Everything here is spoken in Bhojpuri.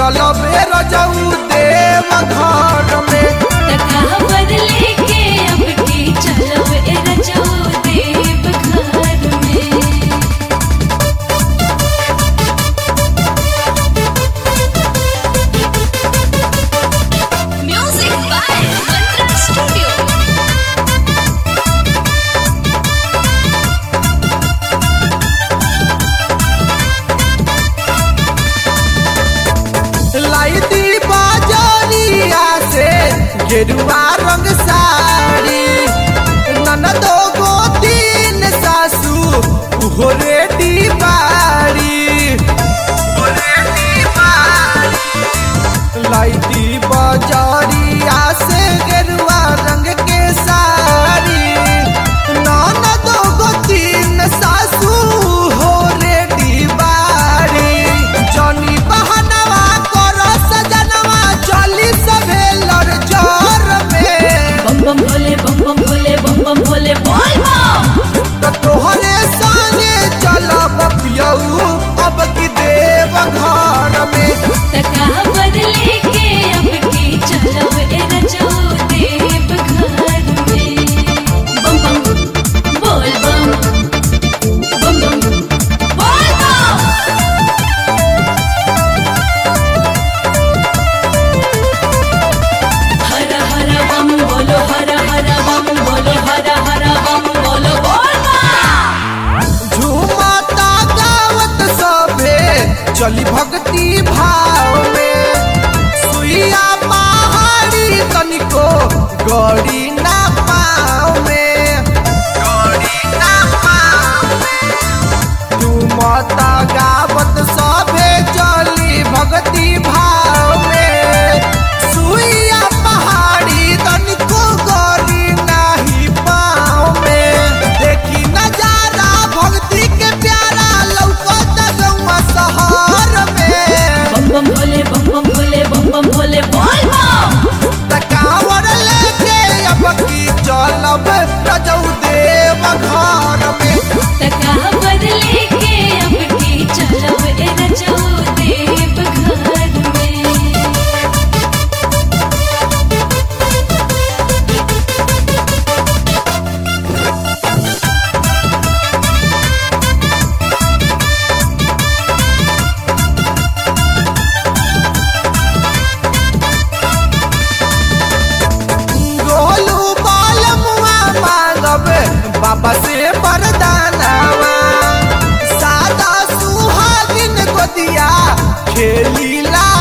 चलो बेर जाऊ देव घर में तकावर लेके अब की चलो ए रजो देव घर में म्यूजिक बाय मंत्रा स्टूडियो लाई दी बाजारिया से गेरुआ रंग साड़ी ननदो गो तीन सासू उहो रेडी बाड़ी लाई दी बाजारिया से गेरुआ रंग के साड़ी ननदो गो तीन सासू हो रेडी बाड़ी जनी बहनवा कर सजनवा चली सभे लड़ जर में बम बम भोले बम बम भोले बम बम भोले बोल बम त तोहरे संगे चलब पियऊ अब की देव घर में तकावर लेके अब की चलो ए रजो देव घर में बम बम बोल बम बम बम बोल बम हर हर बम बोलो हर हर बम बोलो हर हर बम बोलो बोल बम झूमता गावत सभे चली भक्ति भाव में सुइया पहाड़ी तनिको गड़ी ना पाँव में गड़ी ना पाँव में झूमता गावत सभे चली भक्ति भाव में सुइया पहाड़ी तनिको गड़ी नाही पाँव में देखी नजारा भक्ति के प्यारा लौकत गौवा शहर में बम बम भोले बम बम भोले बम बम भोले बोल बम तकावर लेके अब की चलब रजऊ देव घर में तकावर लेके अब की चलो ए रजो देव घर में गोलू बाल मुआ मांगब बाबा से वरदानवा सादा सुहागिन गोदिया खेली ला